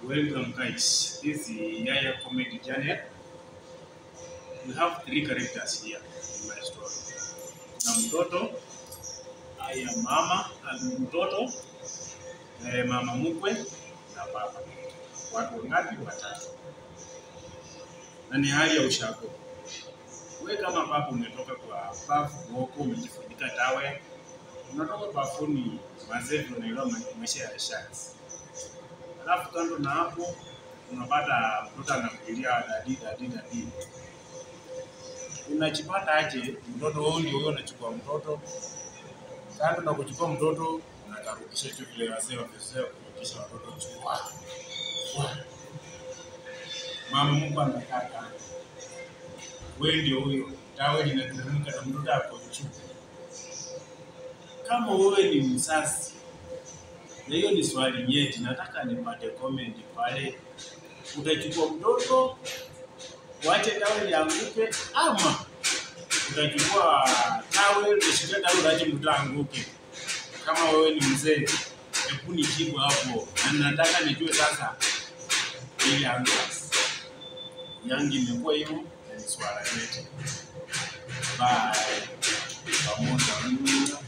Welcome guys. This is Yaya Comedy Channel. We have three characters here in my story. Na mtoto, haya mama, na mtoto, eh, mama mkwe na baba. Watu wangapi? Watatu. Na ni hali ya ushago. We kama baba umetoka kwa bafu woko, umejifunika tawe, unatoka bafuni mazevu, unaelewa maisha ya shati Alafu kando na hapo unapata mtoto anafikiria dadi dadi dadi, unajipata aje? Mtoto huyu ndio huyo, unachukua mtoto kando na kuchukua mtoto unakarudisha tu vile wazee wamezoea kurudisha watoto juu. Wa- wa. Mama Mungu amekaa kando, wewe ndio huyo, tawe linateremka na mtoto ako juu. Kama wewe ni mzazi na hiyo ni swali nyeti, nataka nipate comment pale. Utachukua mtoto uache tawe lianguke, ama utachukua tawe utashikia tawe uache mtoto anguke? Kama wewe ni mzee, hebu nijibu hapo, na nataka nijue sasa ile answers yangi imekuwa hivyo, na ni swala nyeti. Bye pamoja.